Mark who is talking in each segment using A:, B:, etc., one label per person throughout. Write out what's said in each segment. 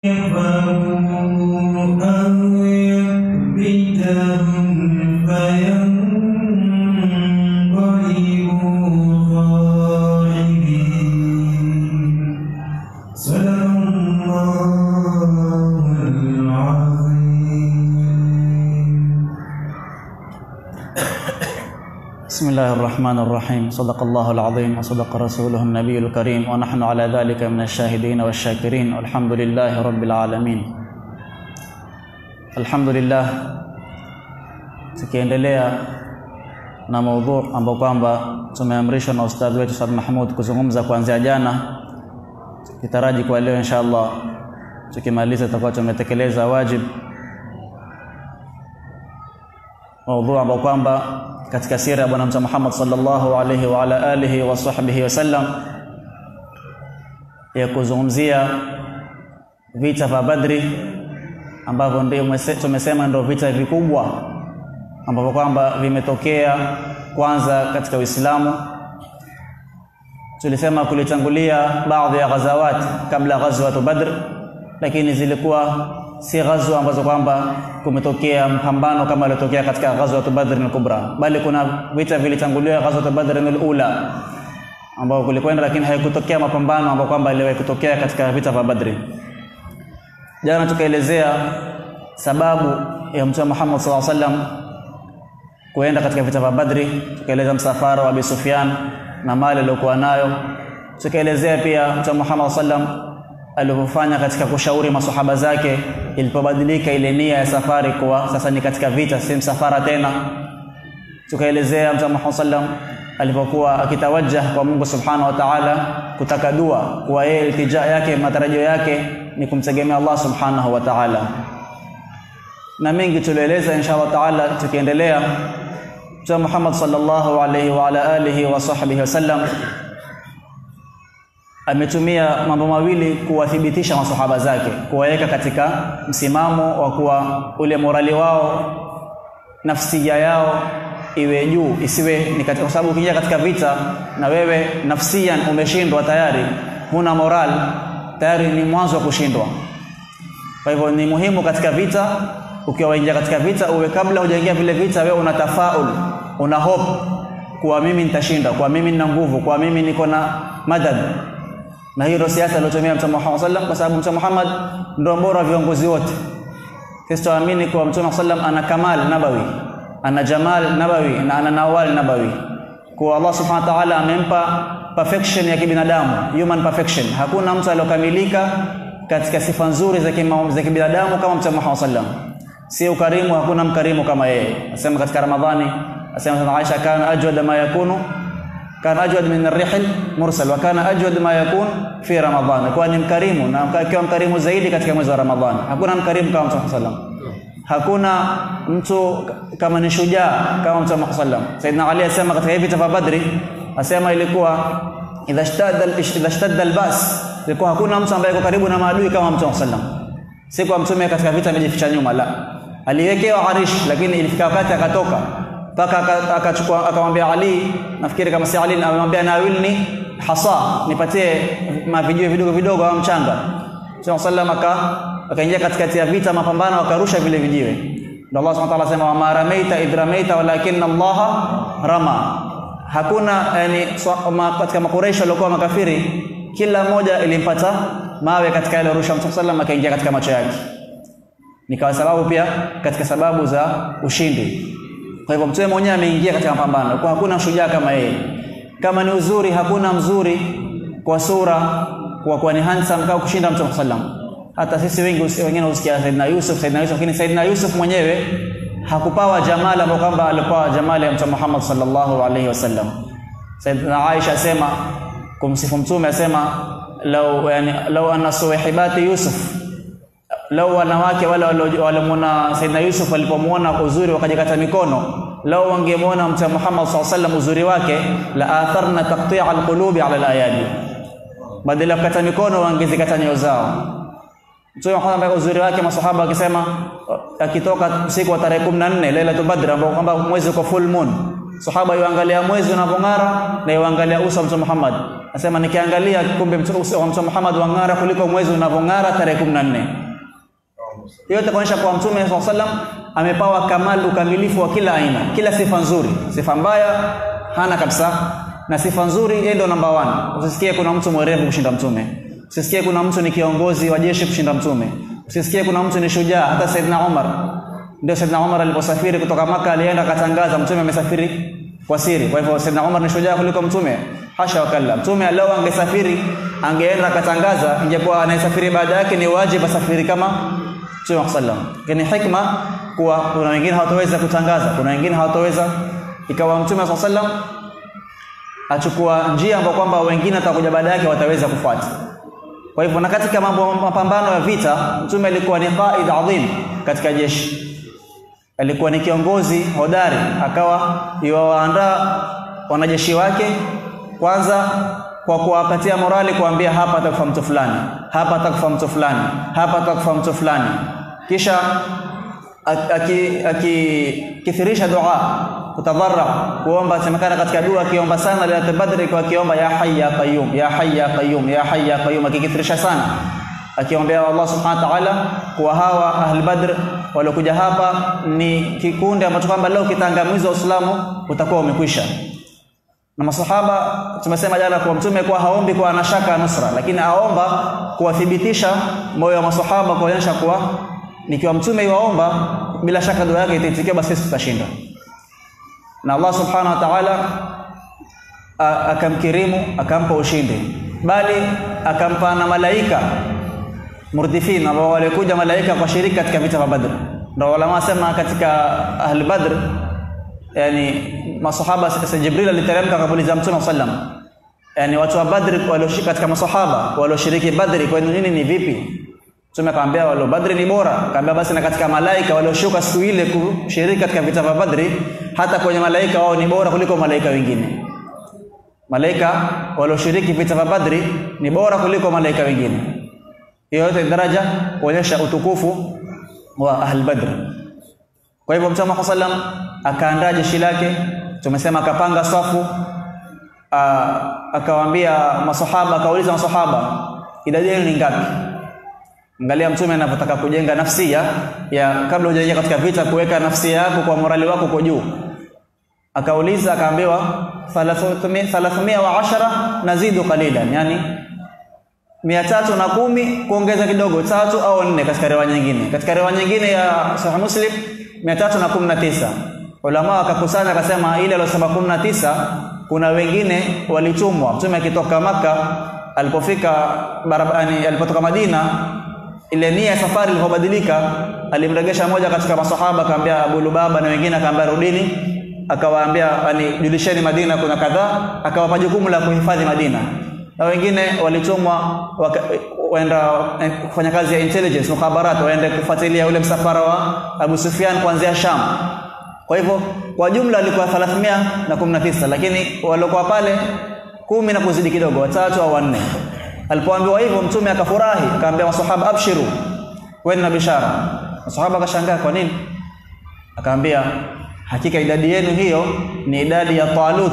A: بسم الله الرحمن الرحيم صدق الله العظيم وصدق رسوله النبي الكريم ونحن على ذلك من الشاهدين والشاكرين والحمد لله رب العالمين الحمد لله tukiendelea na maudhu ambao kwamba tumeamrishwa na ustadhi wetu Saad Mahmud kuzungumza kuanzia jana kitaraji kwa leo inshallah tukimaliza tutakuwa tumetekeleza wajib maudhu ambao kwamba katika sira ya bwana mtume Muhammad sallallahu alaihi wa ala alihi wa sahbihi wasallam ya kuzungumzia vita vya Badri ambavyo ndio tumesema ndio vita vikubwa ambavyo kwamba vimetokea kwanza katika Uislamu. Tulisema kulitangulia baadhi ya ghazawat kabla ghazwat Badr, lakini zilikuwa si ghazwa ambazo kwamba kumetokea mpambano kama iliyotokea katika ghazwat Badr al-Kubra, bali kuna vita vilitangulia ghazwat Badr al-Ula ambao kulikwenda, lakini haikutokea mapambano ambayo kwamba iliwahi kutokea katika vita vya Badri. Jana tukaelezea sababu ya Mtume Muhammad sallallahu alaihi wasallam kuenda katika vita vya Badri, tukaeleza msafara wa Abi Sufyan na mali aliyokuwa nayo. Tukaelezea pia Mtume Muhammad sallam alivyofanya katika kushauri masahaba zake ilipobadilika ile nia ya safari kuwa sasa ni katika vita, si msafara tena. Tukaelezea Mtume Muhammad sallam alipokuwa akitawajah kwa Mungu subhanahu wa ta'ala kutaka dua, kuwa yeye iltija yake matarajio yake ni kumtegemea Allah subhanahu wa ta'ala na mengi tulieleza inshallah taala tukiendelea Mtume Muhammad sallallahu alaihi wa ala alihi wa sahbihi wasallam ametumia mambo mawili kuwathibitisha masahaba zake kuwaweka katika msimamo wa kuwa ule morali wao nafsia yao iwe juu isiwe ni katika kwa sababu ukija katika vita na wewe nafsian umeshindwa tayari huna moral tayari ni mwanzo wa kushindwa kwa hivyo ni muhimu katika vita ukiwa waingia katika vita uwe kabla hujaingia vile vita wewe una tafaul una hope kuwa mimi nitashinda kuwa mimi nina nguvu kuwa mimi niko na madad na hiyo ndio siasa aliyotumia Mtume Muhammad sallam kwa sababu Mtume Muhammad ndio bora viongozi wote sisi tuamini kuwa Mtume sallam ana kamal nabawi ana jamal nabawi na ana nawal nabawi kwa Allah subhanahu wa ta'ala amempa perfection ya kibinadamu human perfection hakuna mtu aliyokamilika katika sifa nzuri za za kibinadamu kama Mtume Muhammad sallam si ukarimu hakuna mkarimu kama yeye asema katika ramadhani asema sana Aisha kana ajwad ma yakunu kana ajwad min ar-rihl mursal wa kana ajwad ma yakun fi ramadhan kwa ni mkarimu na akiwa mkarimu zaidi katika mwezi wa ramadhani hakuna mkarimu kama Mtume sallam hakuna mtu kama ni shujaa kama Mtume sallam Saidina Ali asema katika vita vya Badri asema ilikuwa idha ishtadda idha ishtadda al-bas ilikuwa hakuna mtu ambaye yuko karibu na maadui kama Mtume sallam si kwa mtume katika vita amejificha nyuma la aliwekewa arish lakini ilifika wakati akatoka mpaka akachukua akamwambia Ali nafikiri kama si Ali amemwambia nawilni hasa nipatie mavijio vidogo vidogo au mchanga Mtume sallam aka akaingia katikati ya vita mapambano akarusha vile vijiwe ndio Allah subhanahu wa ta'ala sema wa ramaita idh ramaita walakin Allah rama hakuna yani katika makureisho waliokuwa makafiri kila mmoja ilimpata mawe katika ile rusha Mtume sallam akaingia katika macho yake nikawa sababu pia katika sababu za ushindi kwa hivyo mtume mwenyewe ameingia katika mapambano kwa hakuna shujaa kama yeye kama ni uzuri hakuna mzuri kwa sura kwa kuwa ni handsome kama kushinda Mtume sallam hata sisi wengi wengine husikia Saidina Yusuf Saidina Yusuf lakini Saidina Yusuf mwenyewe hakupawa jamali ambayo kwamba alipawa jamali ya Mtume Muhammad sallallahu alaihi wasallam Saidina Aisha asema kumsifu mtume asema lau yani lau anna suwahibati Yusuf lau wanawake wale walimwona Saidina Yusuf walipomuona uzuri wakajikata mikono lau wangemuona Mtume Muhammad SAW sallam uzuri wake la atharna taqti'a alqulubi ala alayadi badala ya kukata mikono wangezikata nyoyo zao Mtume Muhammad uzuri wake masahaba akisema akitoka usiku wa tarehe 14 Lailatul Badr ambao kwamba mwezi uko full moon sahaba yuangalia mwezi unapong'ara na yuangalia uso wa Mtume Muhammad Anasema nikiangalia kumbe uso wa Mtume Muhammad wang'ara kuliko mwezi unavyong'ara tarehe 14. Hiyo itakuonyesha kwa Mtume SAW sallam amepawa kamal ukamilifu wa kila aina, kila sifa nzuri. Sifa mbaya hana kabisa, na sifa nzuri yeye ndio namba 1. Usisikie kuna mtu mwerevu kushinda Mtume, usisikie kuna mtu ni kiongozi wa jeshi kushinda Mtume, usisikie kuna mtu ni shujaa. Hata Saidina Umar, ndio Saidina Umar aliposafiri kutoka Maka alienda akatangaza Mtume amesafiri kwa siri. Kwa hivyo Saidina Umar ni shujaa kuliko Mtume? Hasha wakalla. Mtume leo angesafiri, angeenda akatangaza, ingekuwa anayesafiri baada yake ni wajibu asafiri kama Mtume sallam. Lakini hikma kuwa kuna wengine hawataweza kutangaza, kuna wengine hawataweza, ikawa Mtume sallam achukua njia ambayo kwamba wengine watakuja baada yake wataweza kufuata. Kwa hivyo na katika mambo mapambano ya vita, Mtume alikuwa ni qaid adhim katika jeshi alikuwa ni kiongozi hodari, akawa yuwaandaa wanajeshi wake kwanza kwa kuwapatia morali, kuambia hapa atakufa mtu fulani, hapa atakufa mtu fulani, hapa atakufa mtu fulani, kisha akikithirisha dua kutadharra, kuomba. Semekana katika dua akiomba sana Lailatul Badr, kwa akiomba ya hayy ya qayyum, ya hayy ya qayyum, ya hayy ya qayyum, akikithirisha sana akiombea Allah subhanahu wa ta'ala kuwa hawa ahli Badr waliokuja hapa ni kikundi ambacho kwamba leo kitangamizwa Uislamu utakuwa umekwisha. Na masahaba tumesema jana kwa mtume kwa haombi kwa anashaka nusra, lakini aomba kuwathibitisha moyo wa masahaba kuonyesha kuwa nikiwa mtume yuaomba bila shaka dua yake itaitikia, basi sisi tutashinda. Na Allah subhanahu wa ta'ala akamkirimu akampa ushindi, bali akampa na malaika murdifin ambao walikuja malaika kwa shiriki katika vita vya Badr. Ndio ulama wasema katika ahli Badr, yani masahaba sasa, Jibril aliteremka akamuuliza Mtume sallam, yani watu wa Badr walioshiriki katika masahaba walioshiriki Badri kwa nini ni vipi? Mtume akamwambia wale Badri ni bora, akamwambia basi na katika malaika walioshuka siku ile kushiriki katika vita vya Badri, hata kwenye malaika wao ni bora kuliko malaika wengine. Malaika walioshiriki vita vya Badri ni bora kuliko malaika wengine hiyo yote daraja kuonyesha utukufu wa ahl Badr. Kwa hivyo Mtume Muhammad sallam akaandaa jeshi lake, tumesema akapanga safu, akawaambia masahaba, akauliza masahaba, idadi yenu ni ngapi? Angalia Mtume anavyotaka kujenga nafsia ya kabla hujaingia katika vita, kuweka nafsia yako kwa morali wako kwa juu. Akauliza akaambiwa 310 nazidu qalilan, yani mia tatu na kumi kuongeza kidogo tatu au nne katika riwaya nyingine. Katika riwaya nyingine ya Sahih Muslim mia tatu na kumi na tisa ulama wakakusanya akasema, ile aliyosema kumi na tisa kuna wengine walitumwa. Mtume akitoka Maka alipofika barabarani, alipotoka Madina, ile nia ya safari ilipobadilika, alimregesha moja katika masahaba akamwambia Abu Lubaba na wengine akamwambia rudini, akawaambia yani, julisheni Madina kuna kadhaa, akawapa jukumu la kuhifadhi Madina na wengine walitumwa waenda kufanya kazi ya intelligence mukhabarat, waende kufuatilia ule msafara wa Abu Sufyan kuanzia Sham. Kwa hivyo kwa jumla walikuwa 319 lakini waliokuwa pale kumi na kuzidi kidogo, watatu au wanne. Alipoambiwa hivyo, mtume akafurahi, akaambia masahaba, abshiru, weni na bishara. Masahaba akashangaa, kwa nini? Akaambia, hakika idadi yenu hiyo ni idadi ya Talut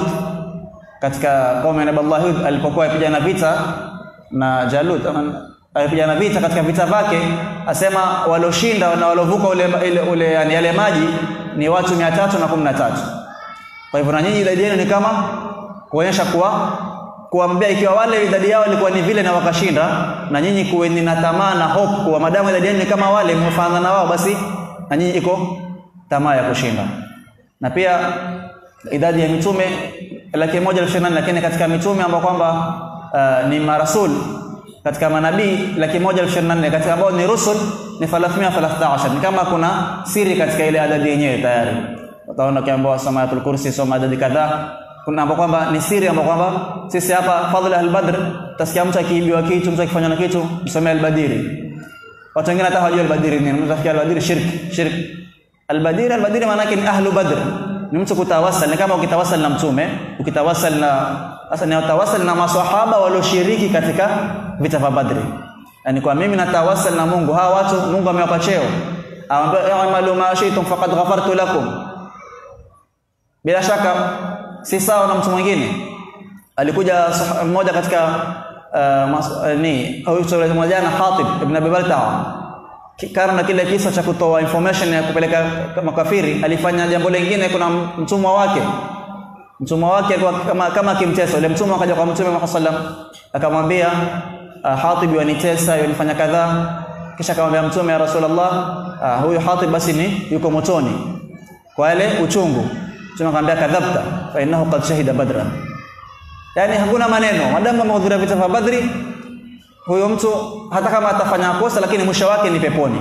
A: katika kaumu ya Nabii Allah Hud alipokuwa akipigana vita na Jalut, alipigana vita katika vita vyake, asema walioshinda na waliovuka ule, ule, ule yani yale maji ni watu mia tatu na kumi na tatu. Kwa hivyo na nyinyi idadi yenu ni kama kuonyesha kuwa kuambia, ikiwa wale idadi yao ilikuwa ni vile na wakashinda, na nyinyi kuweni na tamaa na hope kuwa madamu idadi yenu ni kama wale mmefanana na wao, basi na nyinyi iko tamaa ya kushinda. Na pia idadi ya mitume laki moja elfu ishirini na nane lakini katika mitume ambao kwamba uh, ni marasul katika manabii laki moja elfu ishirini na nane katika ambao ni rusul ni 313 ni kama kuna siri katika ile adadi yenyewe tayari utaona ukiambiwa soma ayatul kursi soma adadi kadhaa kuna ambao kwamba ni siri ambao kwamba sisi hapa fadhila al-badr tasikia mtu akiibiwa kitu mtu akifanywa na kitu msomee al-badiri watu wengine hata hawajui al-badiri nini mtu afikia al-badiri shirk shirk al-badiri al-badiri maana yake ni ahlu badr ni mtu kutawasal ni kama ukitawasal na mtume ukitawasal na sasa ni utawasal na maswahaba walioshiriki katika vita vya badri yani kwa mimi natawasal na Mungu hawa watu Mungu amewapa cheo aambia i'malu ma shi'tum faqad ghafartu lakum bila shaka si sawa na mtu mwingine alikuja mmoja katika uh, mas, uh, ni au tulisema jana Hatib ibn Abi Baltaa karna kile kisa cha kutoa information ya kupeleka makafiri alifanya jambo lingine kuna mtumwa wake mtumwa wake kwa, kama kama kimtesa yule mtumwa akaja kwa mtume Muhammad sallam akamwambia uh, Hatib yanitesa yanifanya kadhaa kisha akamwambia mtume ya Rasulullah uh, huyu Hatib basi ni yuko motoni kwa ile uchungu mtume akamwambia kadhabta fa innahu qad shahida badran yani hakuna maneno madamu amehudhuria vita vya Badri huyo mtu hata kama atafanya kosa lakini mwisho wake ni peponi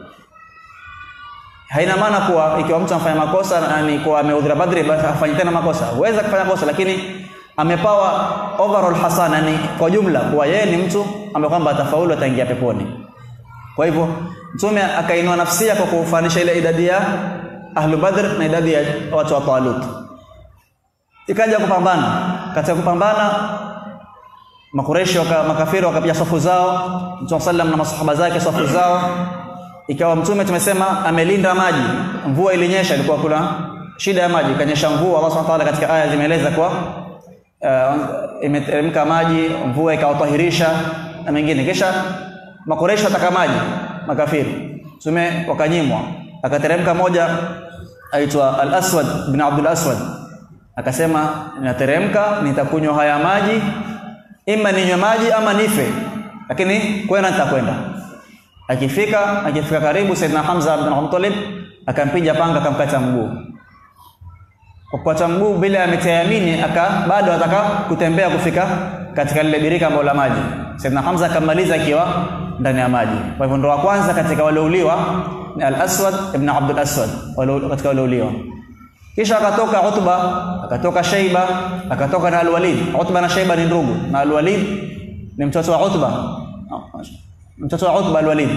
A: haina maana kuwa ikiwa mtu anafanya makosa ni kuwa amehudhuria Badri basi afanye tena makosa huweza kufanya kosa lakini amepawa overall hasana ni kwa jumla kuwa yeye ni mtu ambaye kwamba atafaulu ataingia peponi kwa hivyo mtume akainua nafsia kwa kufanisha ile idadi ya ahlu badr na idadi ya watu wa Talut ikaja kupambana katika kupambana makureshi waka, makafiri wakapiga safu zao mtume sallam na masahaba zake safu zao ikawa mtume tumesema amelinda maji mvua ilinyesha ilikuwa kuna shida ya maji ikanyesha mvua Allah subhanahu wa ta'ala katika aya zimeeleza kwa uh, imeteremka maji mvua ikawatahirisha na mengine kisha makureshi wataka maji makafiri mtume wakanyimwa akateremka moja aitwa al-Aswad ibn Abdul Aswad akasema ninateremka nitakunywa haya maji ima ninywe maji ama nife lakini kwenda nitakwenda akifika akifika karibu Saidina Hamza bin Abdul Muttalib akampiga panga akamkata mguu kwa kukata mguu bila ametayamini aka bado ataka kutembea kufika katika lile birika ambalo la maji Saidina Hamza akamaliza akiwa ndani ya maji kwa hivyo ndo wa kwanza katika waliouliwa ni Al-Aswad ibn Abdul Aswad wale katika waliouliwa kisha akatoka Utba akatoka Shaiba akatoka na Al-Walid Utba na Shaiba ni ndugu na Al-Walid ni mtoto wa Utba mtoto wa Utba Al-Walid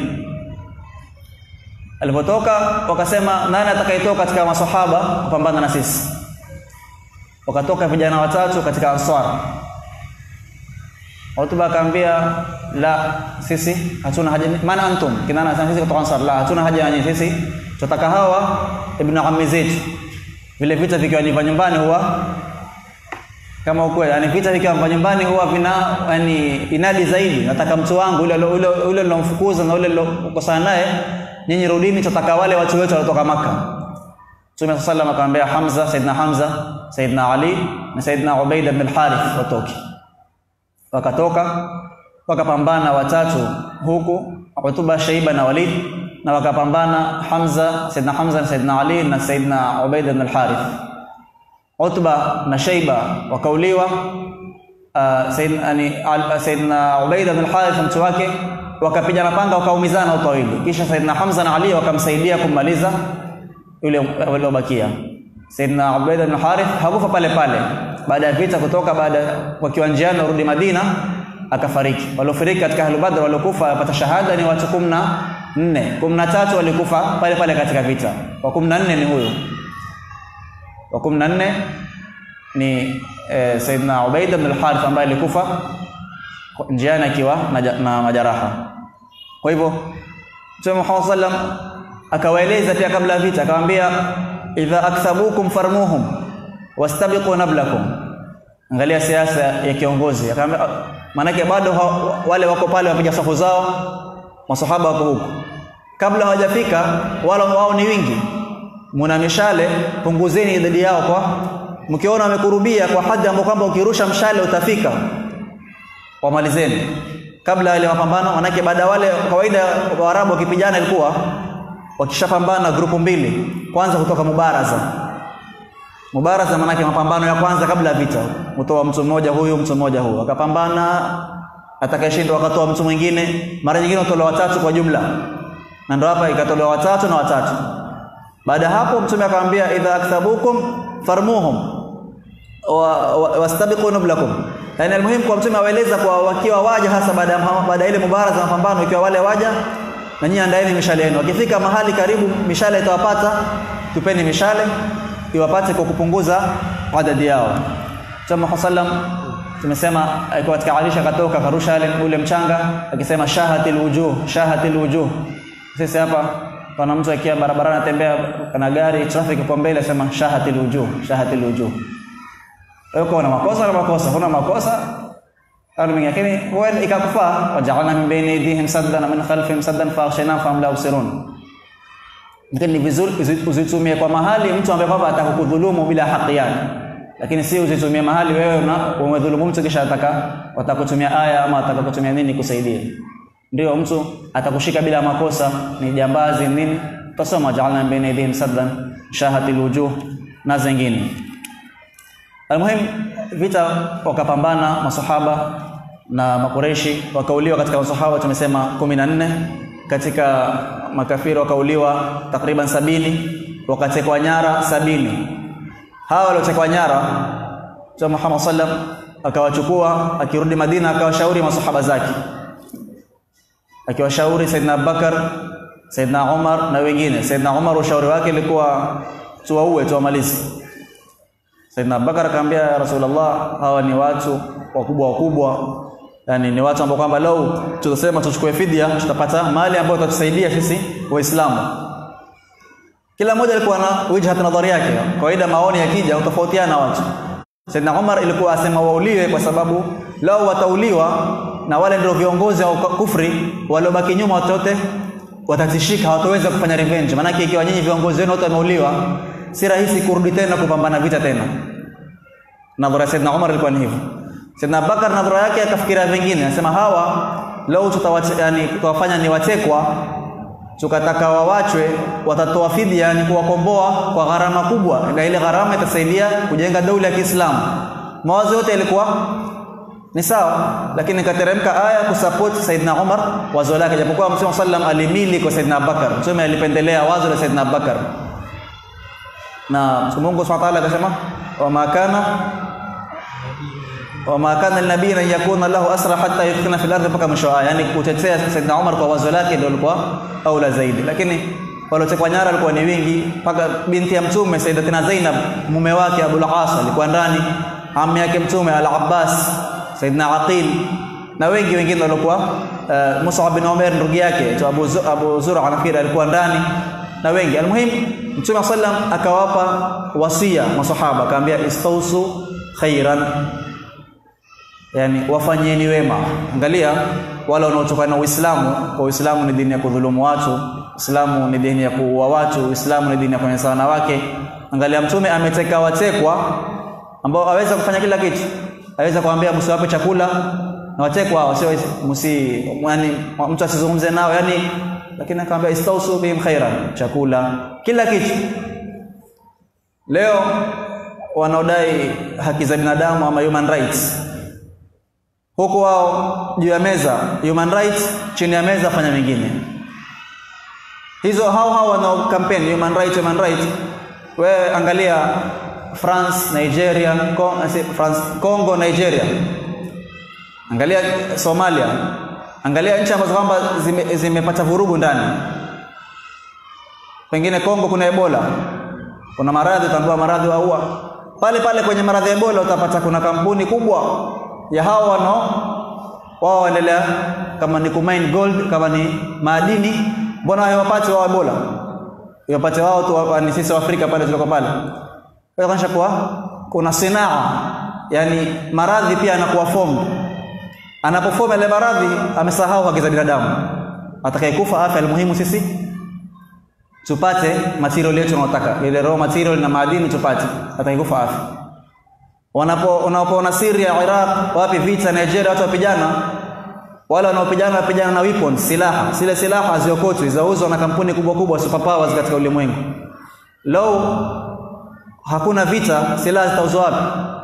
A: alipotoka wakasema nani atakayetoka katika maswahaba kupambana na sisi wakatoka vijana watatu katika Ansar Utba akamwambia la sisi hatuna haja maana antum kinana sisi kutoka Ansar la hatuna haja na sisi tutaka hawa ibn ammi zetu vile vita vikiwa ni nyumbani huwa kama ukweli yani vita vikiwa nyumbani huwa vina yani inadi zaidi nataka mtu wangu ule ule ule nilomfukuza na ule nilokosana naye nyinyi rudini tutaka wale watu wetu waliotoka maka Mtume sallallahu akamwambia Hamza Saidna Hamza Saidna Ali na Saidna Ubaid ibn al-Harith watoke wakatoka wakapambana watatu huku Utuba Shaiba na Walid na wakapambana Hamza Saidna Hamza na Saidna Ali na Saidna Ubaid ibn al-Harith Utba na Shaiba wakauliwa uh, Saidna ni Saidna Ubaid ibn al-Harith mtu wake wakapiga na panga wakaumizana watu wawili kisha Saidna Hamza na Ali wakamsaidia kumaliza yule waliobakia Saidna Ubaid ibn al-Harith hakufa pale pale baada ya vita kutoka baada wakiwa njiani warudi Madina akafariki waliofariki katika Ahlul Badr waliokufa wapata shahada ni watu 14 13 walikufa pale pale katika vita wa 14 ni huyo wa 14 ni eh, Saidna Ubaid ibn al-Harith ambaye alikufa njiani akiwa na, na majaraha kwa hivyo Mtume Muhammad sallam akawaeleza pia kabla ya vita akamwambia idha akthabukum farmuhum wastabiqu nablakum angalia siasa ya kiongozi akamwambia manake bado wale wako pale wapiga safu zao masahaba wako huko kabla hawajafika wala wao ni wingi muna mishale punguzeni idadi yao kwa mkiona wamekurubia kwa hadhi ambapo kwamba ukirusha mshale utafika wamalizeni kabla ile mapambano manake baada wale kawaida waarabu wakipigana ilikuwa wakishapambana grupu mbili kwanza kutoka mubaraza mubaraza manake mapambano ya kwanza kabla ya vita kutoa mtu mmoja huyu mtu mmoja huyu akapambana atakayeshinda wakatoa mtu mwingine mara nyingine watolewa watatu kwa jumla na ndio hapa ikatolewa watatu na watatu baada hapo mtume akamwambia idha akthabukum farmuhum wastabiqu wa, wa nublakum yani almuhimu kwa mtume awaeleza kwa wakiwa waja hasa baada ya baada ile mubaraza mapambano ikiwa wale waja na nyinyi andaeni mishale yenu wakifika mahali karibu mishale itawapata tupeni mishale iwapate kwa kupunguza adadi yao Mtume sallam tumesema alikuwa katika Aisha katoka karusha ile ule mchanga akisema shahatil wujuh shahatil wujuh sisi hapa pana mtu akiwa barabarani anatembea kana gari traffic kwa mbele sema shahatil wujuh shahatil wujuh wewe uko na makosa na makosa huna makosa au mengine lakini huenda ikakufaa waja'alna min bayni aydihim saddan min khalfihim saddan faghshaynahum fahum la yubsirun lakini ni vizuri uzitumie kwa mahali mtu ambaye kwamba atakukudhulumu bila haki yake lakini si uzitumie mahali wewe una umedhulumu mtu kisha ataka watakutumia aya ama atakakutumia nini kusaidia ndio mtu atakushika bila makosa ni jambazi nini tasoma ja'alna min bayni aydihim saddan shahatil wujuh na zingine almuhim vita wakapambana masahaba na makureshi wakauliwa katika masahaba tumesema 14 katika makafiri wakauliwa takriban sabini wakatekwa nyara sabini hawa waliotekwa nyara Mtume Muhammad sallam akawachukua akirudi Madina akawashauri masahaba zake akiwashauri Saidina Abubakar Saidina Umar na wengine Saidina Umar ushauri wake ilikuwa tuwaue tuwamalize Saidina Abubakar akamwambia ya Rasulullah hawa ni watu wakubwa wakubwa yani ni watu ambao kwamba lau tutasema tuchukue fidia tutapata mali ambayo itatusaidia sisi waislamu kila mmoja alikuwa na wijhat nadhari yake kawaida maoni yakija utofautiana watu Saidna Umar ilikuwa asema wauliwe kwa sababu lao watauliwa na wale ndio viongozi wa kufri waliobaki nyuma watote watatishika hawataweza kufanya revenge maana ikiwa nyinyi viongozi wenu wote wameuliwa si rahisi kurudi tena kupambana vita tena nadhara Saidna Umar ilikuwa ni hivyo Saidna Abubakar nadhara yake akafikiria vingine anasema hawa leo tutawache yani tutawafanya ni watekwa tukataka wawachwe watatoa fidia yani kuwakomboa kwa gharama kubwa na ile gharama itasaidia kujenga dola ya Kiislamu mawazo yote yalikuwa ni sawa lakini kateremka aya kusupport Saidna Umar wazo lake japokuwa Mtume sallam alimili kwa Saidna Abubakar Mtume alipendelea wazo la Saidna Abubakar na Mungu Subhanahu wa ta'ala akasema wama kana wama kana linabii an yakuna lahu asra hatta yuthkina fil ardi mpaka mwisho aya yani kutetea Saidna Umar kwa wazo lake ndio lilikuwa aula zaidi lakini waliotekwa nyara walikuwa ni wingi mpaka binti ya mtume Sayyidatina Zainab mume wake Abu al-As alikuwa ndani ammi yake mtume Al-Abbas Saidna Aqil na wengi wengine walikuwa uh, Mus'ab bin Umair ndugu yake tu Abu Zu, Abu Zura anafikiri alikuwa ndani na wengi almuhim mtume sallam akawapa wasia masahaba akamwambia istausu khairan yani wafanyeni wema angalia wale wanaotoka na Uislamu kwa Uislamu ni dini ya kudhulumu watu Uislamu ni dini ya kuua watu Uislamu ni dini ya kunyanyasa wanawake angalia mtume ameteka watekwa ambao aweza kufanya kila kitu aweza kuambia msiwape chakula na watekwa hao sio msi yani mtu asizungumze nao yani lakini akamwambia istausu bihim khairan chakula kila kitu leo wanaodai haki za binadamu ama human rights huko wao juu ya meza human rights chini ya meza fanya mengine hizo hao hao wanao campaign human rights human rights wewe angalia France Nigeria Con France Congo Nigeria angalia Somalia angalia nchi ambazo kwamba zimepata zime vurugu ndani pengine Kongo kuna Ebola kuna maradhi utaambiwa maradhi waua pale pale kwenye maradhi ya Ebola utapata kuna kampuni kubwa ya hao wano wao waendelea kama ni kumine gold kama ni madini mbona hawapati wao Ebola wapate wao tu ni sisi wa Afrika pale tuliko pale kwa hiyo kuwa kuna sinaa yani maradhi pia anakuwa fomu anapofomu ile maradhi amesahau haki za binadamu atakayekufa afya muhimu sisi tupate material yetu tunayotaka ile raw material na madini tupate atakayekufa afya wanapo unapoona Syria Iraq wapi vita Nigeria watu wapigana wale wanaopigana wapigana na weapons silaha zile silaha haziokotwi zauzwa na kampuni kubwa kubwa superpowers katika ulimwengu low hakuna vita silaha zitauzwa wapi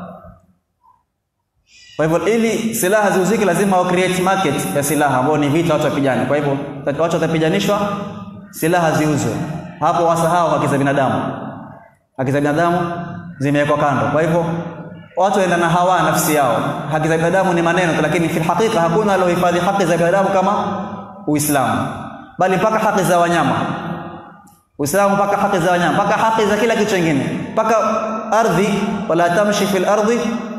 A: kwa hivyo ili silaha ziuzike lazima wa create market ya silaha ambao ni vita watu wapigane kwa hivyo watu watapiganishwa silaha ziuzwe hapo wasahau haki za binadamu haki za binadamu zimewekwa kando kwa hivyo watu waenda na hawa nafsi yao haki za binadamu ni maneno lakini fi hakika hakuna alohifadhi haki za binadamu kama Uislamu bali mpaka haki za wanyama Uislamu mpaka haki za wanyama mpaka haki za kila kitu kingine mpaka ardhi wala tamshi fil ardi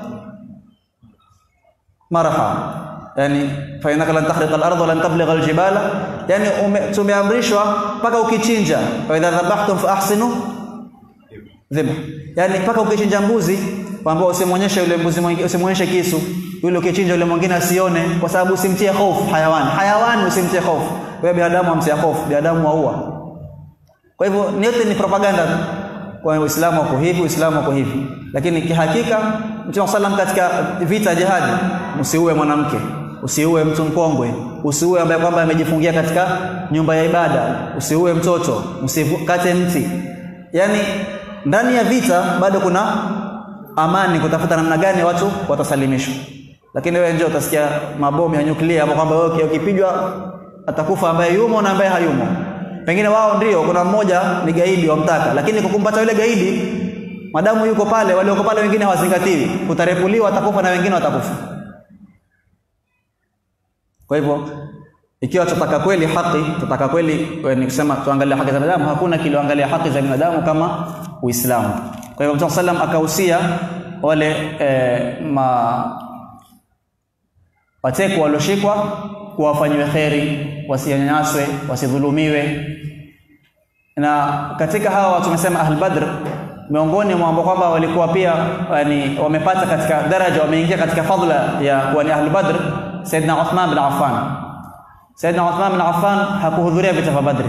A: maraha yani fa inaka lan tahriqa al-ardh wa lan tabligha al-jibala yani tumeamrishwa mpaka ukichinja wa idha dhabhtum fa ahsinu dhibh yani mpaka ukichinja mbuzi kwamba usimwonyeshe yule mbuzi mwingine usimwonyeshe kisu yule ukichinja yule mwingine asione kwa sababu usimtie hofu hayawani hayawani usimtie hofu wewe binadamu amtia hofu binadamu waua kwa hivyo yote ni propaganda kwa Uislamu wako hivi Uislamu wako hivi lakini kihakika Mtume sallam katika vita jihadi usiue mwanamke usiue mtu mkongwe usiue ambaye kwamba amejifungia katika nyumba ya ibada usiue mtoto usikate mti yani ndani ya vita bado kuna amani kutafuta namna gani watu watasalimishwa lakini wewe njoo utasikia mabomu ya nyuklia hapo kwamba wewe ukipigwa atakufa ambaye yumo na ambaye hayumo pengine wao ndio kuna mmoja ni gaidi wamtaka lakini kukumpata yule gaidi madamu yuko pale walioko pale wengine hawazingatiwi utarepuliwa atakufa na wengine watakufa kwa hivyo ikiwa tutaka kweli haki tutaka kweli ni kusema tuangalie haki za binadamu hakuna kilioangalia haki za binadamu kama Uislamu kwa hivyo Mtume sallam akahusia wale e, ma wateko walioshikwa kuwafanyiwe kheri wasinyanyaswe wasidhulumiwe na katika hawa tumesema ahl badr miongoni mwa ambao kwamba walikuwa pia yani wamepata katika daraja wameingia katika fadla ya kuwa ni ahl badr saidna Uthman bin Affan saidna Uthman bin Affan hakuhudhuria vita vya badri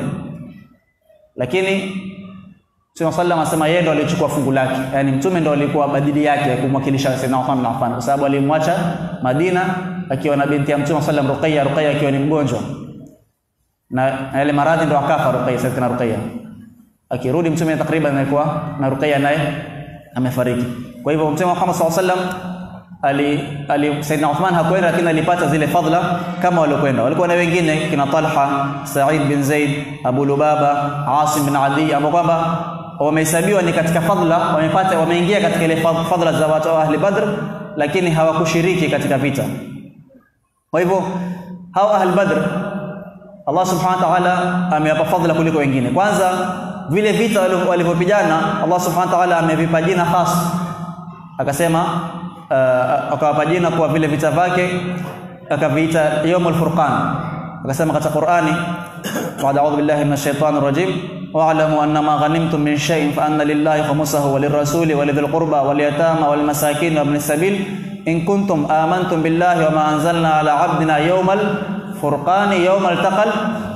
A: lakini Mtume sallam asema yeye ndo alichukua fungu lake yani mtume ndo alikuwa badili yake kumwakilisha saidna Uthman bin Affan kwa sababu alimwacha Madina akiwa na binti ya Mtume sallam Ruqayya Ruqayya akiwa ni mgonjwa na yale maradhi ndo akafa Ruqayya Sayyidatina Ruqayya akirudi mtume takriban alikuwa na Ruqayya naye amefariki kwa hivyo Mtume Muhammad sallallahu alaihi wasallam ali, ali Saidina Uthman hakwenda lakini alipata zile fadhila kama waliokwenda walikuwa na wengine kina Talha Sa'id bin Zaid Abu Lubaba Asim bin Adi ambao kwamba wamehesabiwa ni katika fadhila wamepata wameingia katika ile fadhila za watu wa ahli Badr lakini hawakushiriki katika vita kwa hivyo hao ahli Badr Allah subhanahu wa ta'ala amewapa fadhila kuliko wengine kwanza vile vita walivyopigana Allah subhanahu wa ta'ala amevipa jina khas akasema uh, akawapa jina kwa vile vita vyake akaviita yawmul furqan akasema katika Qur'ani ba'da a'udhu billahi minash shaitanir rajim wa'lamu annama ghanimtum min shay'in fa anna lillahi khumsahu wa lirrasuli wa lidhil qurba wal yatama wal masakin wa ibnis sabil in kuntum amantum billahi wa ma anzalna ala 'abdina yawmal furqani yawmal taqal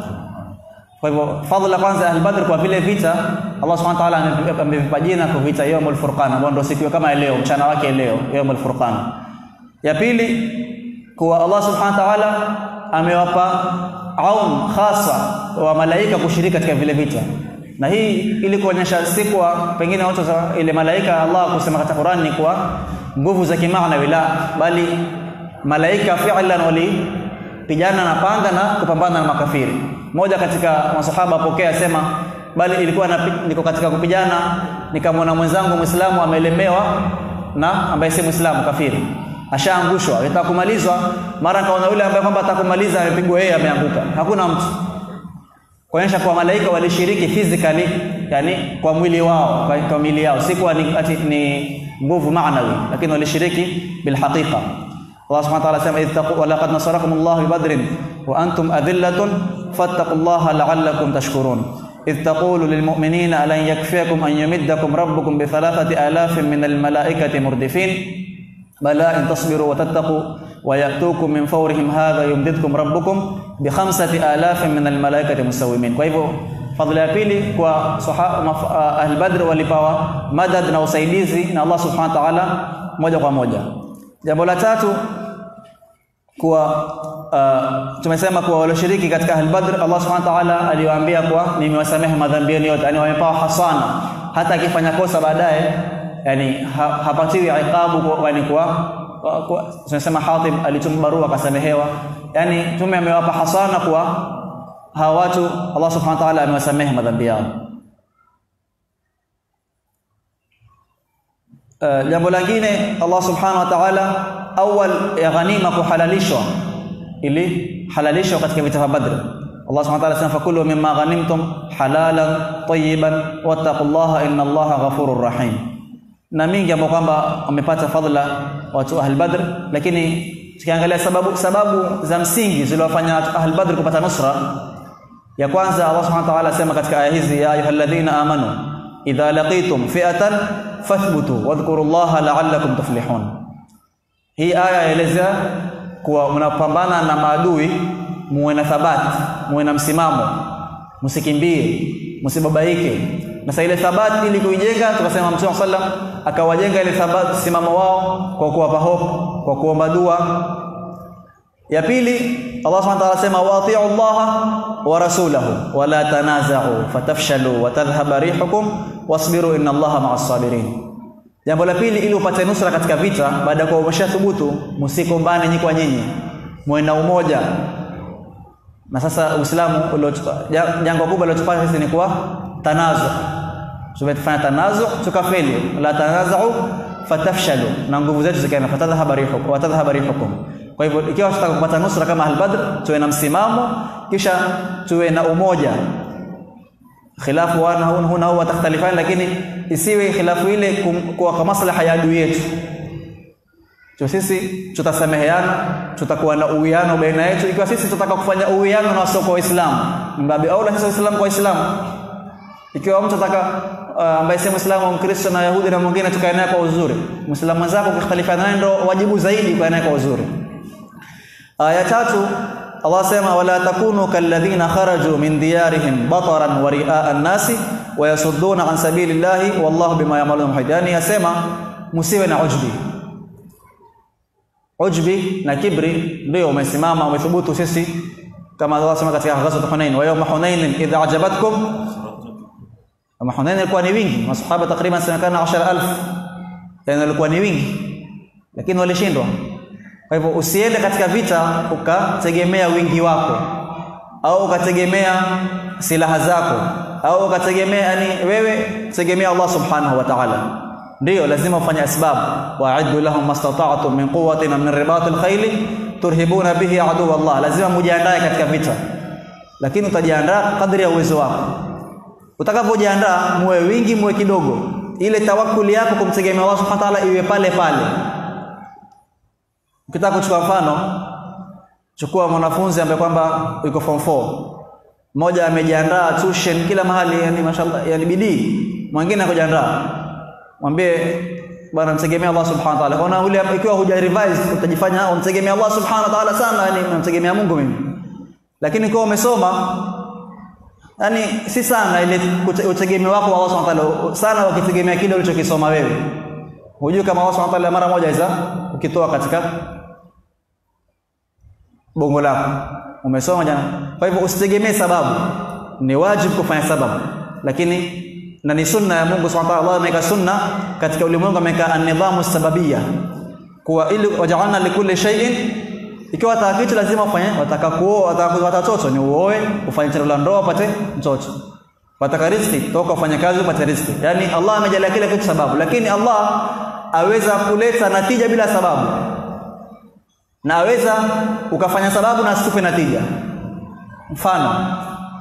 A: kwa hivyo fadhila kwanza ahl badr kwa vile vita Allah subhanahu wa ta'ala amevipa jina kwa vita yawmul furqan ambao ndio siku kama leo mchana wake leo yawmul furqan ya pili kuwa Allah subhanahu wa ta'ala amewapa aun khasa wa malaika kushiriki katika vile vita na hii ili kuonyesha si kwa pengine watu ile malaika Allah kusema katika Qur'an ni kwa nguvu za kimaana wala bali malaika fi'lan wali pigana na panga na kupambana na makafiri moja katika masahaba apokea sema bali ilikuwa niko katika kupigana nikamwona mwenzangu Muislamu amelemewa na ambaye si Muislamu kafiri ashaangushwa anataka kumalizwa mara kaona yule ambaye kwamba atakumaliza amepigwa yeye ameanguka hakuna mtu kuonyesha kwa malaika walishiriki physically yani kwa mwili wao kwa, kwa mwili yao si kwa ni, ati, ni nguvu maanawi lakini walishiriki bilhaqiqa Allah subhanahu wa ta'ala sema ittaqu wa laqad nasarakum Allah bi badrin wa antum adillatun fattaqullaha la'allakum tashkurun إذ تقول للمؤمنين ألن يكفيكم أن يمدكم ربكم بثلاثة آلاف من الملائكة مردفين بلى إن تصبروا وتتقوا ويأتوكم من فورهم هذا يمددكم ربكم بخمسة آلاف من الملائكة مسومين فهو fadhila ya pili kwa ahl badr walipawa madad na usaidizi na Allah subhanahu wa ta'ala moja kwa moja jambo la tatu kuwa uh, tumesema kuwa walioshiriki katika ahl badr Allah subhanahu wa ta'ala aliwaambia kuwa nimewasamehe madhambi yenu yote yani wamepawa hasana hata akifanya kosa baadaye yani ha, hapatiwi iqabu yani kwa tunasema Hatib alituma barua akasamehewa yani tume amewapa hasana kwa hawa watu Allah subhanahu wa ta'ala amewasamehe madhambi yao uh, jambo lingine Allah subhanahu wa ta'ala awal ya ghanima kuhalalishwa ili halalishwa katika vita vya Badr Allah subhanahu wa ta'ala sema fakulu mimma ghanimtum halalan tayyiban wattaqullaha innallaha ghafurur rahim na mingi ambao kwamba wamepata fadhila watu ahl badr lakini tukiangalia sababu sababu za msingi zilizowafanya ahl badr kupata nusra ya kwanza Allah subhanahu wa ta'ala asema katika aya hizi ya ayyuhalladhina amanu idha laqitum fi'atan fathbutu wadhkurullaha la'allakum tuflihun hii aya yaeleza kuwa mnapambana na maadui muwe na thabati muwe na msimamo msikimbie msibabaike na sasa ile thabati ili kuijenga tukasema Mtume sallam akawajenga ile thabati simamo wao kwa kuwapa hope kwa kuomba dua ya pili Allah Subhanahu wa ta'ala sema wati'u Allah wa rasulahu wa la tanaza'u fatafshalu wa tadhhaba rihukum wasbiru inna Allaha ma'as sabirin jambo la pili ili upate nusra katika vita baada ya kuwa umeshathubutu msikombane nyinyi kwa nyinyi muwe na umoja na sasa Uislamu jangwa kubwa lilotupata sisi ni kwa tanazu tumetufanya tanazu tukafeli la tanazu fatafshalu na nguvu zetu zikaenda fatadhhaba rihukum wa tadhhaba rihukum kwa hivyo ikiwa tunataka kupata nusra kama al-Badr tuwe na msimamo kisha tuwe na umoja khilafu wana huna huwa takhtalifani lakini isiwe khilafu ile kwa kwa maslaha ya adui yetu tu sisi tutasameheana tutakuwa na uwiano baina yetu ikiwa sisi tutataka kufanya uwiano na wasoko waislamu mbabi aula sisi waislamu kwa waislamu ikiwa mtu ataka uh, ambaye si muislamu mkristo na yahudi na mwingine tukae naye kwa uzuri muislamu mwenzako ukikhtalifiana naye ndo wajibu zaidi kwa naye kwa uzuri aya tatu Allah sema wala takunu kalladhina kharaju min diyarihim bataran wa riaa an-nasi wa yasudduna an sabilillahi wallahu bima ya'malun muhit yani yasema musiwe na ujbi ujbi na kibri ndio umesimama umethubutu sisi kama Allah sema katika ghazwat Hunain wa yawma Hunain idha ajabatkum kama Hunain ilikuwa ni wingi masahaba takriban semekana 10000 yani ilikuwa ni wingi lakini walishindwa kwa hivyo usiende katika vita ukategemea wingi wako au ukategemea silaha zako au ukategemea yani wewe tegemea Allah subhanahu wa ta'ala ndio lazima ufanye asbab wa'iddu lahum mastata'tum min quwwatin min ribatil khayl turhibuna bihi adu Allah lazima mujiandae katika vita lakini utajiandaa kadri ya uwezo wako utakapojiandaa muwe wingi muwe kidogo ile tawakkuli yako kumtegemea Allah subhanahu wa ta'ala iwe pale pale ukitaka kuchukua mfano chukua mwanafunzi ambaye kwamba yuko form 4 mmoja amejiandaa tuition kila mahali yani mashallah yani bidii mwingine hakujiandaa mwambie bwana mtegemea Allah subhanahu wa ta'ala ona ule ikiwa huja revise utajifanya untegemea Allah subhanahu wa ta'ala sana yani unamtegemea Mungu mimi lakini kwa umesoma yani si sana ile utegemea wako Allah subhanahu wa ta'ala sana ukitegemea kile ulichokisoma wewe hujui kama Allah subhanahu wa ta'ala mara moja iza ukitoa katika bongo lako umesoma jana kwa hivyo usitegemee sababu ni wajibu kufanya sababu lakini na ni sunna ya Mungu Subhanahu wa ta'ala Allah ameweka sunna katika ulimwengu ameweka an-nidhamu sababia kuwa ili waja'alna likulli shay'in ikiwa wataka kitu lazima ufanye wataka kuoa wataka kupata watoto ni uoe ufanye tendo la ndoa upate mtoto wataka riziki toka ufanye kazi upate riziki yani Allah amejalia kila kitu sababu lakini Allah aweza kuleta natija bila sababu na aweza ukafanya sababu na asikupe natija mfano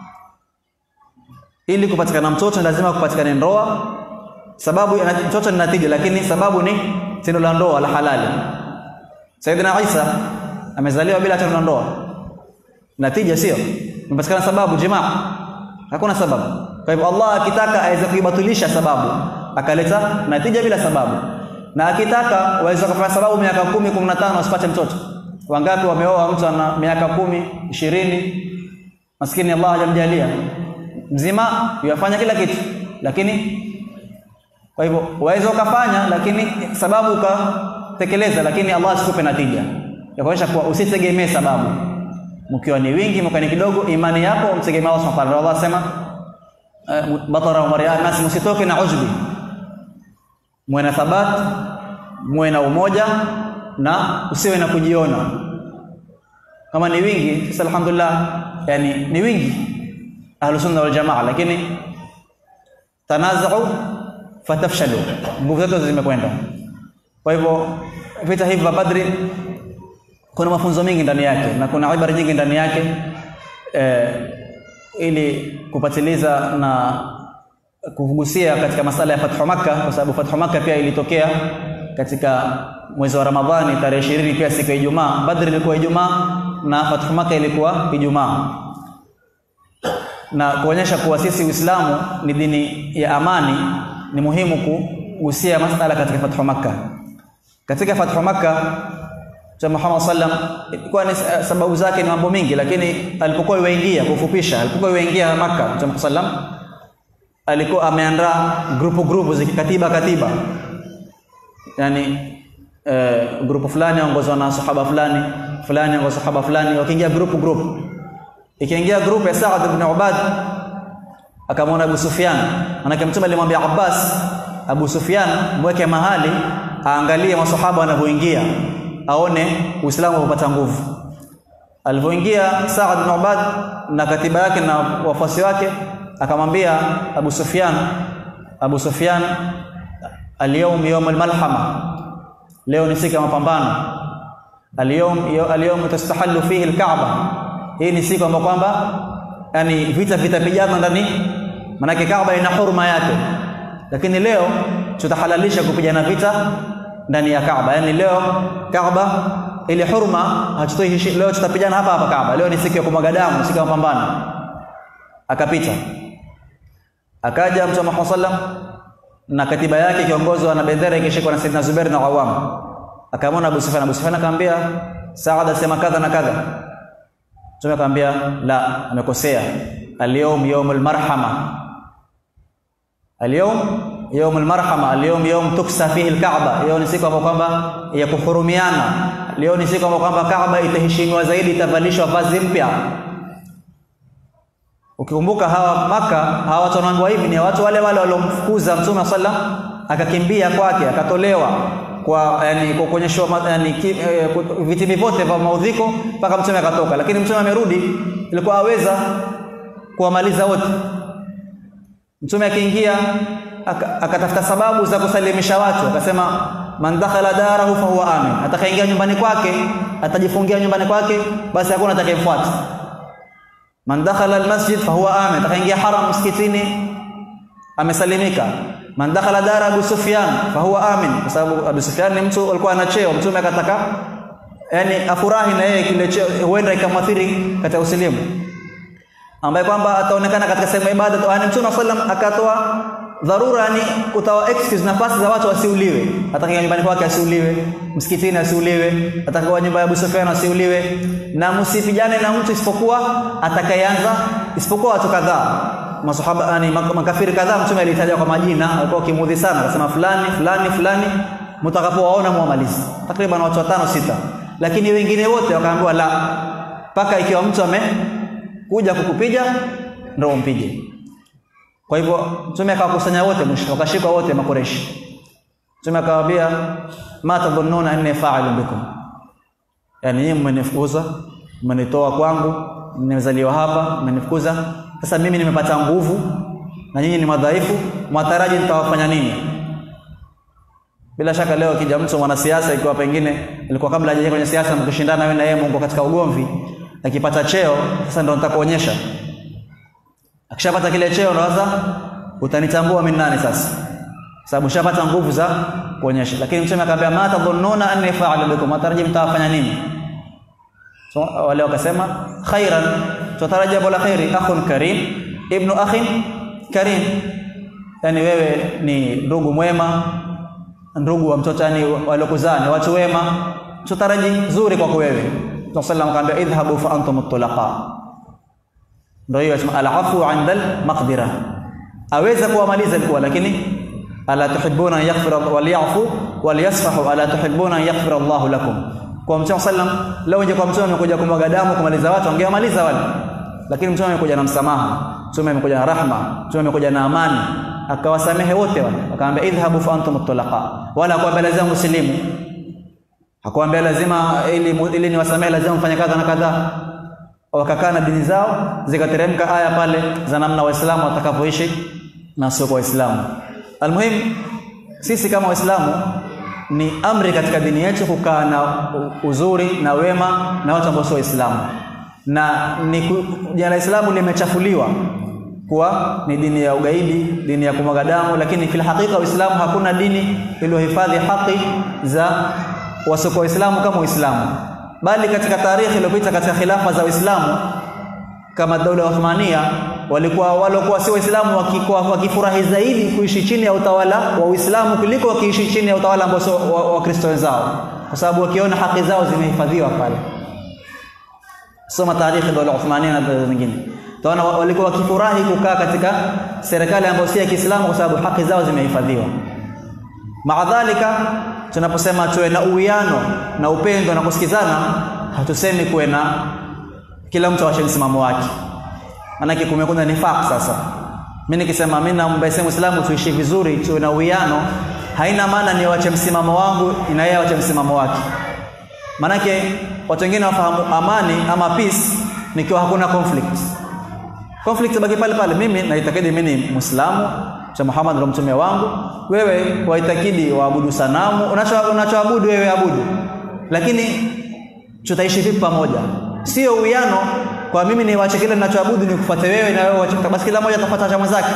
A: ili kupatikana mtoto lazima kupatikane ndoa sababu ya mtoto ni natija lakini sababu ni tendo la ndoa la halali Saidina Isa amezaliwa bila tendo la ndoa natija sio imepatikana sababu jimaa hakuna sababu kwa hivyo Allah akitaka aweza kuibatilisha sababu akaleta natija bila sababu na akitaka waweza kufanya sababu miaka kumi kumi na tano usipate mtoto wangapi wameoa mtu ana miaka kumi ishirini maskini Allah hajamjalia mzima yafanya kila kitu lakini kwa hivyo waweza ukafanya lakini sababu ukatekeleza lakini Allah asikupe natija ya kuonyesha kuwa usitegemee sababu mkiwa ni wingi mkiwa ni kidogo imani yako mtegemee Allah subhanahu wa ta'ala Allah sema batara wa riya nas msitoke na ujbi muwe na thabat muwe na umoja na usiwe na kujiona kama ni wingi sasa alhamdulillah yani ni wingi ahlu sunna wal jamaa lakini tanazu fatafshalu nguvu zetu zimekwenda kwa hivyo vita hivi vya Badri kuna mafunzo mengi ndani yake na kuna ibara nyingi ndani yake eh, ili kupatiliza na kugusia katika masala ya Fathu Makkah kwa sababu Fathu Makkah pia ilitokea katika mwezi wa Ramadhani tarehe 20 pia siku ya Ijumaa Badr ilikuwa Ijumaa na Fathu Makkah ilikuwa Ijumaa na kuonyesha kuwa sisi Uislamu ni dini ya amani ni muhimu ku, kugusia masala katika fathu Makkah. Katika fathu Makkah Mtume Muhammad sallam ilikuwa ni sababu zake ni mambo mingi, lakini alipokuwa yuingia, kufupisha, alipokuwa yuingia Makkah Mtume sallam alikuwa ameandaa grupu grupu zikikatiba katiba, yani eh, grupu fulani ongozwa na sahaba fulani fulani ongozwa sahaba fulani, wakiingia grupu grupu, ikiingia grupu ya Saad ibn Ubad akamwona Abu Sufyan, manake Mtume alimwambia Abbas, Abu Sufyan mweke mahali aangalie masahaba wanavyoingia, aone Uislamu unapata nguvu. Alivyoingia Saad bin Ubad na katiba yake na wafuasi wake, akamwambia Abu Sufyan, Abu Sufyan, alyawm yawm almalhama, leo ni siku ya mapambano. Alyawm alyawm tastahallu fihi alkaaba, hii ni siku ambayo kwamba yani vita vitapigana ndani, manake Kaaba ina huruma yake, lakini leo tutahalalisha kupigana vita ndani ya Kaaba. Yani leo Kaaba ile huruma hatutoi, leo tutapigana hapa hapa Kaaba. Leo ni siku ya kumwaga damu, siku ya mapambano. Akapita akaja Mtume Muhammad sallam na katiba yake ikiongozwa na bendera ikishikwa na Saidina Zubair na Awam. Akamwona Abu Sufyan, Abu Sufyan akamwambia Saad asema kadha na kadha Mtume akamwambia la, amekosea. Alyawm yawmul marhama, alyawm yawmul marhama, alyawm yawm tuksa fihi alkaaba. Leo ni siku ambayo kwamba ya kuhurumiana. Leo ni siku ambayo kwamba Kaaba itaheshimiwa zaidi, itavalishwa vazi mpya. Ukikumbuka hawa Maka, hawa watu wanaambiwa hivi ni watu wale wale waliomfukuza Mtume sallam akakimbia kwake akatolewa kwa yani kwa kuonyeshwa yani e, vitimbi vyote vya maudhiko mpaka mtume akatoka, lakini mtume amerudi, ilikuwa aweza kuwamaliza wote. Mtume akiingia akatafuta sababu za kusalimisha watu, akasema man dakhala darahu fa huwa amin, atakaingia nyumbani kwake atajifungia nyumbani kwake, basi hakuna atakayemfuata. Man dakhala almasjid fa huwa amin, atakaingia haram msikitini amesalimika man dakhala dara Abu Sufyan fa huwa amin, kwa sababu Abu Sufyan ni mtu alikuwa ana cheo. Mtume akataka yani afurahi na yeye kile cheo, huenda ikamwathiri katika usilimu, ambaye kwamba ataonekana katika sehemu ya ibada. Yani Mtume sallam akatoa dharura, yani utawa excuse nafasi za watu wasiuliwe, atakaye nyumbani kwake asiuliwe, msikitini asiuliwe, atakaye nyumba ya Abu Sufyan asiuliwe, na msipigane na mtu isipokuwa atakayeanza, isipokuwa watu kadhaa masahaba yani makafiri kadhaa mtume alitaja kwa majina, alikuwa kimudhi sana, akasema fulani fulani fulani, mtakapowaona muamalizi, takriban watu watano sita, lakini wengine wote wakaambiwa la, mpaka ikiwa mtu amekuja kukupiga ndio umpige. Kwa hivyo mtume akawakusanya wote, mwisho wakashikwa wote Makureshi. Mtume akawaambia ma tadhunnuna anni fa'ilun bikum, yani nyinyi mmenifukuza, mmenitoa kwangu, nimezaliwa hapa, mmenifukuza sasa mimi nimepata nguvu na nyinyi ni madhaifu, mwataraji nitawafanya nini? Bila shaka leo kija mtu mwanasiasa, ikiwa pengine ilikuwa kabla hajaingia kwenye siasa, mkishindana wewe na yeye, Mungu katika ugomvi, akipata cheo sasa ndo nitakuonyesha. Akishapata kile cheo ndo sasa utanitambua mimi nani sasa, sababu shapata nguvu za kuonyesha. Lakini mtume akamwambia ma tadhunnuna anni fa'alu bikum, mwataraji mtawafanya nini? So, wale wakasema khairan, tutarajia jambo la khairi. Akhun karim ibnu akhin karim, yani wewe ni ndugu mwema, ndugu wa mtoto, yani waliokuzaa ni watu wema, tutaraji zuri kwako wewe. Mtume sallallahu alayhi wasallam idhhabu fa antum tulaqa, ndio hiyo alafu inda almaqdira, aweza kuwamaliza ilikuwa, lakini ala tuhibbuna an yaghfira walyafu walyasfahu ala tuhibbuna an yaghfira Allahu lakum kwa Mtume sallam leo nje kwa Mtume amekuja kumwaga damu kumaliza watu, angemaliza wale, lakini Mtume amekuja na msamaha, Mtume amekuja na rahma, Mtume amekuja na amani, akawasamehe wote wale, akamwambia idhhabu fa antum tulaqa, wala hakuambia lazima muslimu, hakuambia lazima ili ili niwasamehe lazima mfanye kadha na kadha. Wakakaa na dini zao, zikateremka aya pale za namna Waislamu watakavyoishi na sio kwa Waislamu. Almuhim, sisi kama Waislamu ni amri katika dini yetu kukaa na uzuri na wema na watu ambao sio Waislamu, na ni jina la Islamu limechafuliwa kuwa ni dini ya ugaidi, dini ya kumwaga damu, lakini fil hakika Uislamu hakuna dini iliyohifadhi haki za wasiokuwa Waislamu kama Uislamu, bali katika tarehe iliyopita katika khilafa za Uislamu kama daula ya Uthmania walikuwa waliokuwa si waislamu wakikuwa wakifurahi zaidi kuishi chini ya utawala wa Uislamu kuliko wakiishi chini ya utawala ambao sio wa Wakristo wenzao kwa sababu wakiona haki zao zimehifadhiwa pale soma taarikhi dola Uthmania na dola zingine utaona walikuwa wakifurahi kukaa katika serikali ambayo si ya Kiislamu kwa sababu haki zao zimehifadhiwa maadhalika tunaposema tuwe na uwiano na upendo na kusikizana hatusemi kuwe na kila mtu awache msimamo wake maanake kumekuwa nifaq sasa mimi nikisema mimi naomba sema Muislamu tuishi vizuri tuwe na uwiano haina maana ni wache msimamo wangu na yeye awache msimamo wake manake watu wengine wafahamu amani ama peace nikiwa hakuna conflict conflict baki pale pale mimi naitakidi mimi ni muislamu cha Muhammad ndo mtume wangu wewe waitakidi waabudu sanamu unachoabudu wewe abudu lakini tutaishi vipi pamoja sio uwiano kwa mimi niwache kile ninachoabudu nikufuate wewe na wewe uache basi kila mmoja atafuata cha mwenzake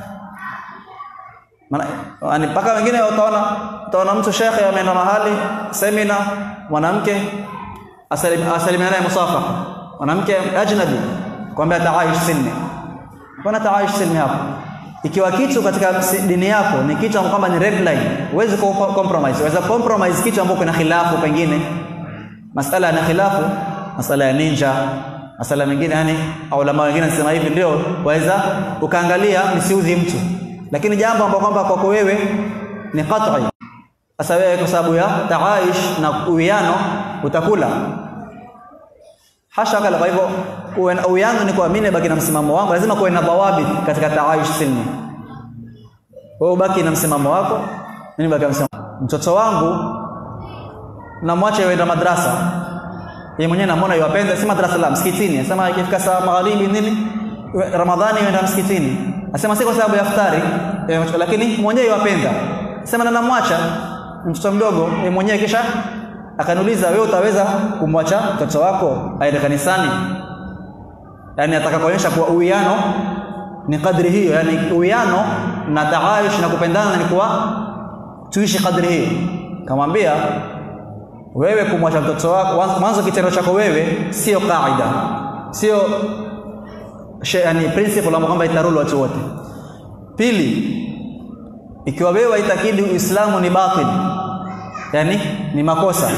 A: maana mpaka wengine utaona utaona mtu shekhe ameenda mahali semina mwanamke asalimiana naye musafaha mwanamke ajnabi kwambia taaish sinni kuna taaish sinni hapo ikiwa kitu katika dini yako ni kitu kwamba ni red line huwezi compromise waweza compromise kitu ambacho kuna khilafu pengine masala yana khilafu masala ya ninja masala mengine yani ulama wengine nasema hivi ndio waweza ukaangalia msiudhi mtu lakini jambo ambalo kwamba kwako wewe ni qat'i sasa wewe kwa sababu ya taaish na uwiano utakula hasha kala kwa hivyo uwe na uwiano ni kwa mimi baki na msimamo wangu lazima kuwe na dhawabit katika taaish silmi wewe ubaki na msimamo wako mimi baki na msimamo mtoto wangu namwache yeye madrasa yeye mwenyewe namuona yupenda si madrasa la msikitini anasema ikifika saa magharibi nini ramadhani yenda msikitini anasema si kwa sababu ya iftari lakini mwenyewe yupenda sema na namwacha mtoto mdogo yeye mwenyewe kisha akaniuliza wewe utaweza kumwacha mtoto wako aende kanisani yani ataka kuonyesha kuwa uwiano ni kadri hiyo yani uwiano na taayush na kupendana ni kuwa tuishi kadri hiyo kamwambia wewe kumwacha mtoto wako mwanzo kitendo chako wewe sio kaida sio yani principle ambayo kwamba itarulu watu wote pili ikiwa wewe waitakidi uislamu ni batil yani ni makosa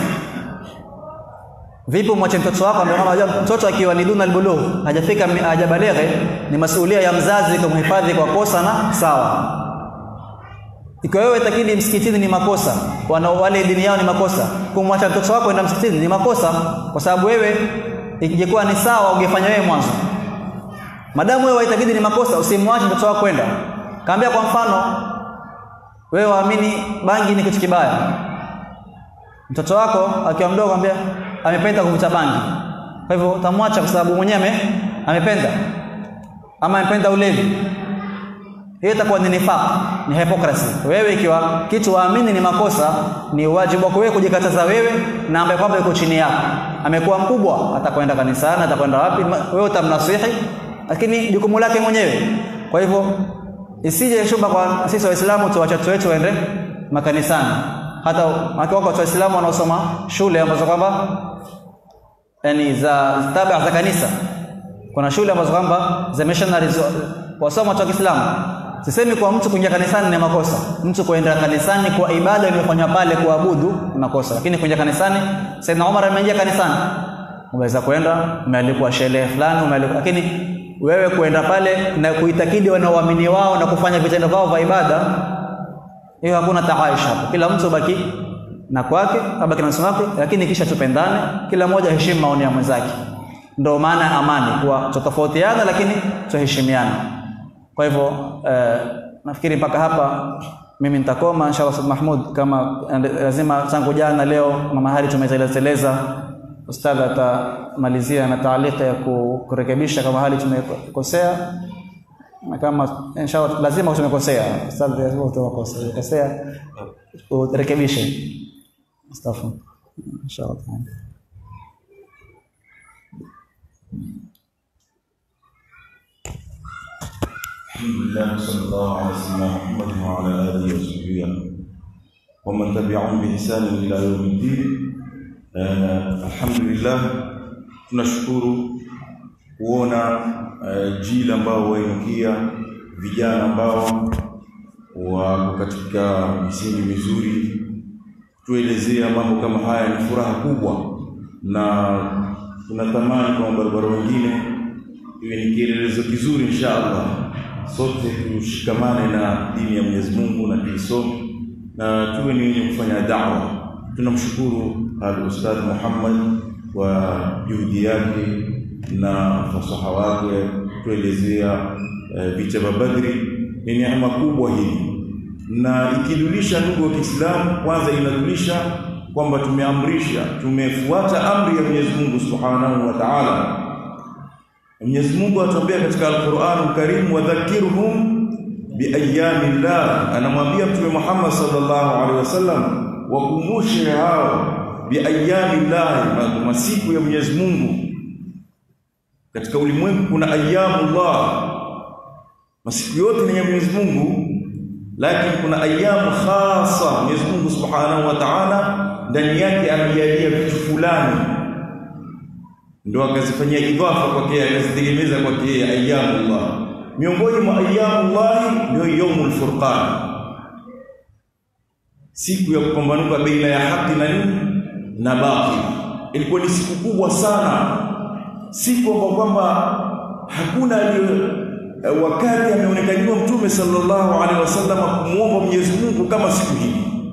A: vipi mwache mtoto wako ambaye kama unajua mtoto akiwa ni duna albulugh hajafika hajabalighe ni masuhulia ya mzazi kumhifadhi kwa kosa na sawa ikiwa wewe takidi msikitini ni makosa wana wale dini yao ni makosa kumwacha mtoto wako enda msikitini ni makosa kwa sababu wewe ikijekuwa ni sawa ungefanya wewe mwanzo madamu wewe waitakidi ni makosa usimwache mtoto wako kwenda kaambia kwa mfano wewe waamini bangi ni kitu kibaya mtoto wako akiwa mdogo ambia amependa kuvuta bangi kwa hivyo utamwacha kwa sababu mwenyewe amependa ama amependa ulevi hiyo itakuwa ni nifaq ni hypocrisy wewe ikiwa kitu waamini ni makosa ni wajibu wako wewe kujikataza wewe na ambaye kwamba yuko chini yako amekuwa mkubwa atakwenda kanisani atakwenda wapi wewe utamnasihi lakini jukumu lake mwenyewe kwa hivyo isije shuba kwa sisi waislamu tuwache watoto wetu waende makanisani hata wako watu waislamu wanaosoma shule ambazo kwamba yani za tabia za kanisa kuna shule ambazo kwamba za missionaries wasoma watu wa Kiislamu sisemi kwa mtu kuingia kanisani ni makosa mtu kuenda kanisani kwa ibada iliyofanywa pale kuabudu ni makosa lakini kuingia kanisani Saidna Umar ameingia kanisani unaweza kwenda umealikwa sherehe fulani umealikwa lakini wewe kuenda pale na kuitakidi wanaoamini wao na kufanya vitendo vyao vya ibada hiyo hakuna taaish hapo kila mtu baki na kwake abaki na wake lakini kisha tupendane kila mmoja heshimu maoni ya mwenzake ndio maana amani kuwa tutofautiana lakini tuheshimiana kwa hivyo eh, nafikiri mpaka hapa mimi nitakoma inshallah Ustadh Mahmud kama lazima tangu jana leo na mahali tumezeleza ustadh atamalizia na taalika ya kurekebisha kama hali tumekosea na kama inshallah lazima tumekosea ustadh lazima utakosa ukosea urekebishe astaghfir inshallah
B: الحمد لله صلى الله على سيدنا محمد وعلى اله وصحبه ومن تبعهم باحسان الى يوم الدين uh, alhamdulillah tunashukuru kuona uh, jila ambao wainukia vijana ambao wako katika misingi mizuri tuelezea mambo kama haya ni furaha kubwa na tunatamani kwa barabara wengine iwe ni kielelezo kizuri insha Allah sote tushikamane na dini ya Mwenyezi Mungu na tuisome na tuwe ni wenye kufanya da'wa tunamshukuru al-Ustadh Muhammad kwa juhudi yake na fasaha wake tuelezea e, vita vya Badri ni neema kubwa hii na ikidulisha ndugu wa Kiislamu kwanza inadulisha kwamba tumeamrisha tumefuata amri ya Mwenyezi Mungu Subhanahu wa Ta'ala Mwenyezi Mungu atuambia katika Al-Qur'an Al-Karim wadhakirhum biayami llah anamwambia Mtume Muhammad sallallahu alaihi wasallam wakumbushe hao biayami llah masiku ya Mwenyezi Mungu katika ulimwengu kuna ayyamullah masiku yote ni ya Mwenyezi Mungu lakini kuna ayamu khasa Mwenyezi Mungu Subhanahu wa Ta'ala ndani yake amejalia vitu fulani ndio akazifanyia idhafa kwake akazitegemeza kwake ayyamullah miongoni mwa ayyamullah ndio yaumul furqan siku ya kupambanuka baina ya haki na nini na batil ilikuwa ni siku kubwa sana siku ambapo kwamba hakuna aliyo wakati ameonekaniwa mtume sallallahu alaihi wasallam kumuomba Mwenyezi Mungu kama siku hii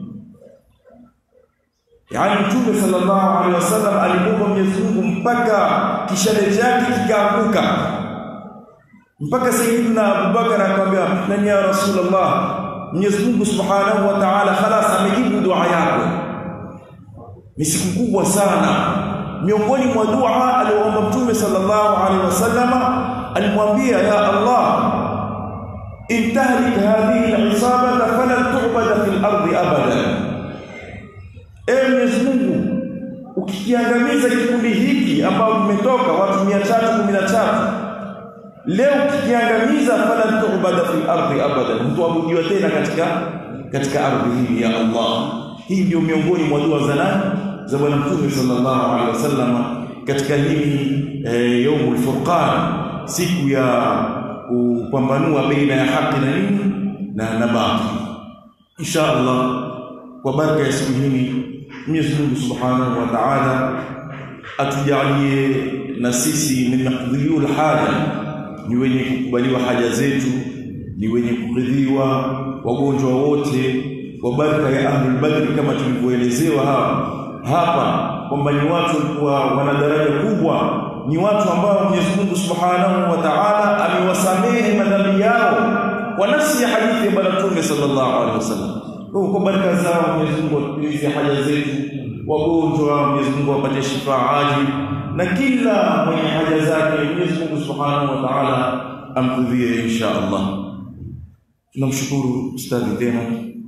B: yaani mtume sallallahu alaihi wasallam alimuomba Mwenyezi Mungu mpaka kishale chake kikaanguka mpaka sayyidina Abubakar akamwambia nani ya rasulullah Mwenyezi Mungu subhanahu wa ta'ala khalas amejibu dua yako ni siku kubwa sana miongoni mwa dua aliyoomba mtume sallallahu alaihi wasallam alimwambia ya Allah intahlik hadhihi al-isabata falan tu'bada fil ardi abada Ewe Mwenyezi Mungu ukikiangamiza kikundi hiki ambao kimetoka watu 313 leo ukikiangamiza falan tu'bada fil ardi abada mtuabudiwa tena katika katika ardhi hii ya Allah hii ndio miongoni mwa dua za nani za bwana mtume sallallahu alaihi wasallam katika hii e, yaumul furqan siku ya kupambanua baina ya haki na nini na na batil insha Allah kwa baraka ya siku hii Mwenyezi Mungu Subhanahu wa Ta'ala atujalie na sisi min maqdhiyul haja ni wenye kukubaliwa haja zetu ni wenye kukidhiwa wagonjwa wote kwa baraka ya ahlul badri kama tulivyoelezewa hapa hapa kwamba ni watu walikuwa wana daraja kubwa ni watu ambao Mwenyezi Mungu Subhanahu wa Ta'ala amewasamehe madhambi yao kwa nafsi ya hadithi ya Bwana Mtume sallallahu alaihi wasallam. Kwa baraka zao Mwenyezi Mungu atulize haja zetu, wagonjwa Mwenyezi Mungu awapatie shifa ajil na kila mwenye haja zake Mwenyezi Mungu Subhanahu wa Ta'ala amkudhie insha Allah. Tunamshukuru ustadhi tena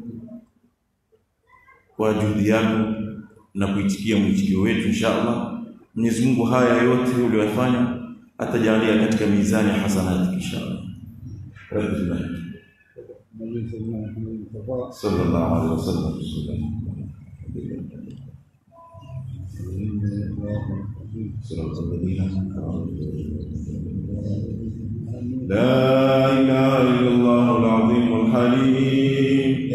B: kwa juhudi yako na kuitikia mwitikio wetu insha Allah. Mwenyezi Mungu haya yote uliyofanya atajalia katika mizani ya hasanati insha Allah. Rabbil sallallahu alaihi wasallam صراط الذين لا إله إلا الله العظيم الحليم